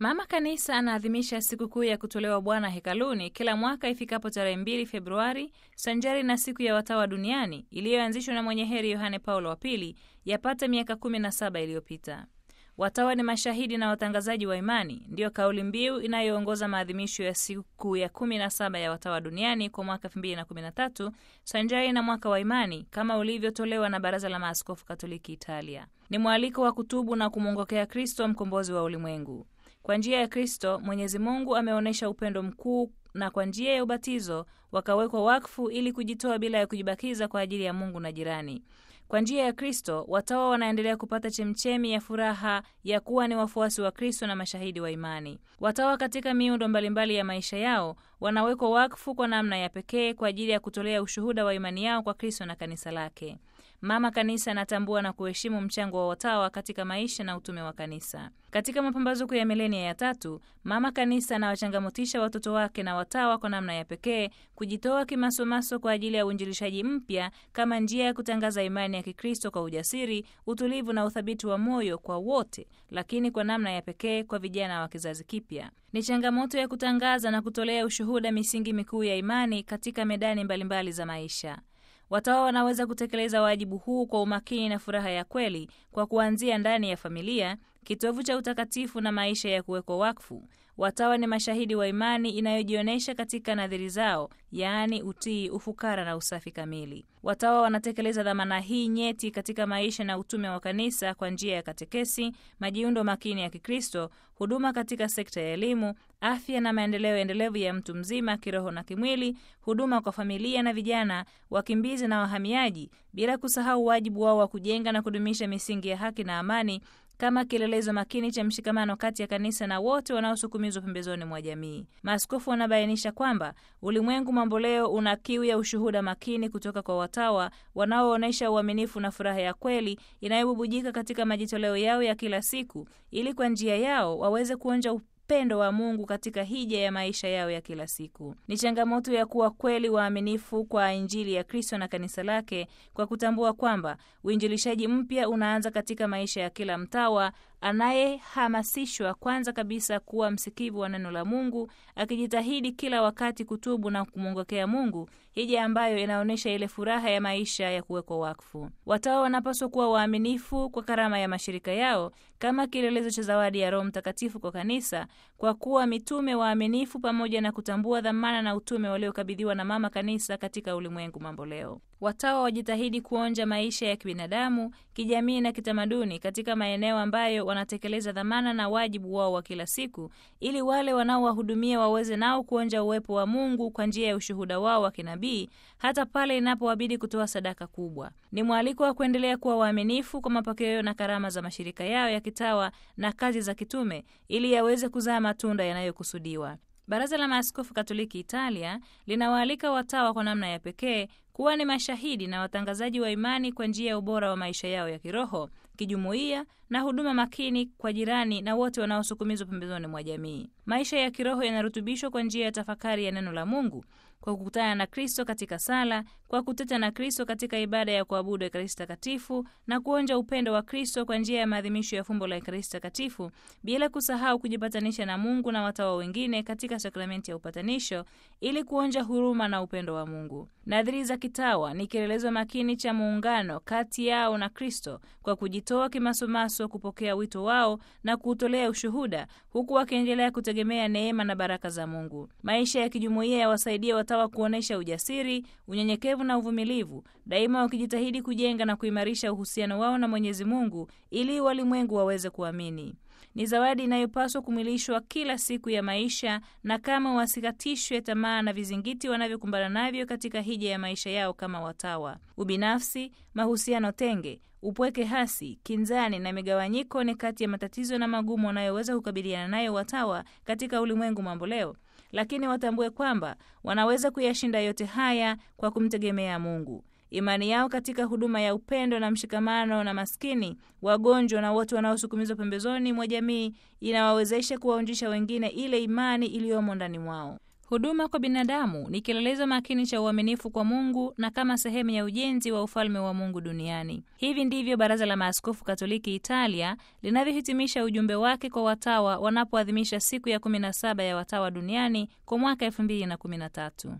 Mama Kanisa anaadhimisha sikukuu ya kutolewa Bwana hekaluni kila mwaka ifikapo tarehe 2 Februari, sanjari na siku ya watawa duniani iliyoanzishwa na mwenye heri Yohane Paulo wa Pili yapata miaka 17 iliyopita. Watawa ni mashahidi na watangazaji wa imani, ndiyo kauli mbiu inayoongoza maadhimisho ya siku ya 17 ya watawa duniani kwa mwaka 2013 sanjari na mwaka wa imani kama ulivyotolewa na Baraza la Maaskofu Katoliki Italia. Ni mwaliko wa kutubu na kumwongokea Kristo, mkombozi wa ulimwengu. Kwa njia ya Kristo Mwenyezi Mungu ameonyesha upendo mkuu, na kwa njia ya ubatizo wakawekwa wakfu ili kujitoa bila ya kujibakiza kwa ajili ya Mungu na jirani. Kwa njia ya Kristo watawa wanaendelea kupata chemchemi ya furaha ya kuwa ni wafuasi wa Kristo na mashahidi wa imani. Watawa katika miundo mbalimbali ya maisha yao wanawekwa wakfu kwa namna ya pekee kwa ajili ya kutolea ushuhuda wa imani yao kwa Kristo na kanisa lake. Mama Kanisa anatambua na kuheshimu mchango wa watawa katika maisha na utume wa kanisa. Katika mapambazuko ya milenia ya tatu, Mama Kanisa anawachangamotisha watoto wake na watawa kwa namna ya pekee kujitoa kimasomaso kwa ajili ya uinjilishaji mpya kama njia ya kutangaza imani ya Kikristo kwa ujasiri, utulivu na uthabiti wa moyo kwa wote, lakini kwa namna ya pekee kwa vijana wa kizazi kipya. Ni changamoto ya kutangaza na kutolea ushuhuda misingi mikuu ya imani katika medani mbalimbali mbali za maisha. Watawa wanaweza kutekeleza wajibu huu kwa umakini na furaha ya kweli kwa kuanzia ndani ya familia, kitovu cha utakatifu na maisha ya kuwekwa wakfu. Watawa ni mashahidi wa imani inayojionyesha katika nadhiri zao, yaani utii, ufukara na usafi kamili. Watawa wanatekeleza dhamana hii nyeti katika maisha na utume wa kanisa kwa njia ya katekesi, majiundo makini ya Kikristo, huduma katika sekta ya elimu, afya na maendeleo endelevu ya mtu mzima kiroho na kimwili, huduma kwa familia na vijana, wakimbizi na wahamiaji, bila kusahau wajibu wao wa kujenga na kudumisha misingi ya haki na amani kama kielelezo makini cha mshikamano kati ya kanisa na wote wanaosukumizwa pembezoni mwa jamii. Maaskofu wanabainisha kwamba ulimwengu mamboleo una kiu ya ushuhuda makini kutoka kwa watawa wanaoonyesha uaminifu na furaha ya kweli inayobubujika katika majitoleo yao ya kila siku, ili kwa njia yao waweze kuonja upendo wa Mungu katika hija ya maisha yao ya kila siku. Ni changamoto ya kuwa kweli waaminifu kwa Injili ya Kristo na kanisa lake kwa kutambua kwamba uinjilishaji mpya unaanza katika maisha ya kila mtawa anayehamasishwa kwanza kabisa kuwa msikivu wa neno la Mungu, akijitahidi kila wakati kutubu na kumwongokea Mungu, hija ambayo inaonyesha ile furaha ya maisha ya kuwekwa wakfu. Watawa wanapaswa kuwa waaminifu kwa karama ya mashirika yao kama kielelezo cha zawadi ya Roho Mtakatifu kwa kanisa, kwa kuwa mitume waaminifu, pamoja na kutambua dhamana na utume waliokabidhiwa na Mama Kanisa katika ulimwengu mamboleo. Watawa wajitahidi kuonja maisha ya kibinadamu, kijamii na kitamaduni katika maeneo ambayo wanatekeleza dhamana na wajibu wao wa kila siku, ili wale wanaowahudumia waweze nao kuonja uwepo wa Mungu kwa njia ya ushuhuda wao wa kinabii, hata pale inapowabidi kutoa sadaka kubwa. Ni mwaliko wa kuendelea kuwa waaminifu kwa mapokeo na karama za mashirika yao ya kitawa na kazi za kitume, ili yaweze kuzaa matunda yanayokusudiwa. Baraza la Maaskofu Katoliki Italia linawaalika watawa kwa namna ya pekee kuwa ni mashahidi na watangazaji wa imani kwa njia ya ubora wa maisha yao ya kiroho, kijumuiya na huduma makini kwa jirani na wote wanaosukumizwa pembezoni mwa jamii. Maisha ya kiroho yanarutubishwa kwa njia ya tafakari ya neno la Mungu, kwa kukutana na Kristo katika sala, kwa kuteta na Kristo katika ibada ya kuabudu Ekaristi Takatifu na kuonja upendo wa Kristo kwa njia ya maadhimisho ya fumbo la Ekaristi Takatifu, bila kusahau kujipatanisha na Mungu na watawa wengine katika sakramenti ya upatanisho ili kuonja huruma na upendo wa Mungu. Nadhiri za kitawa ni kielelezo makini cha muungano kati yao na Kristo kwa kujitoa kimasomaso kupokea wito wao na kuutolea ushuhuda, huku wakiendelea kutegemea neema na baraka za Mungu. Maisha ya kijumuiya yawasaidia watawa kuonyesha ujasiri, unyenyekevu na uvumilivu, daima wakijitahidi kujenga na kuimarisha uhusiano wao na Mwenyezi Mungu ili walimwengu waweze kuamini. Ni zawadi inayopaswa kumwilishwa kila siku ya maisha, na kama wasikatishwe tamaa na vizingiti wanavyokumbana navyo katika hija ya maisha yao kama watawa. Ubinafsi, mahusiano tenge, upweke hasi, kinzani na migawanyiko ni kati ya matatizo na magumu wanayoweza kukabiliana nayo watawa katika ulimwengu mamboleo, lakini watambue kwamba wanaweza kuyashinda yote haya kwa kumtegemea Mungu. Imani yao katika huduma ya upendo na mshikamano na maskini, wagonjwa na wote wanaosukumizwa pembezoni mwa jamii inawawezesha kuwaonjesha wengine ile imani iliyomo ndani mwao. Huduma kwa binadamu ni kielelezo makini cha uaminifu kwa Mungu na kama sehemu ya ujenzi wa ufalme wa Mungu duniani. Hivi ndivyo Baraza la Maaskofu Katoliki Italia linavyohitimisha ujumbe wake kwa watawa wanapoadhimisha siku ya 17 ya watawa duniani kwa mwaka 2013.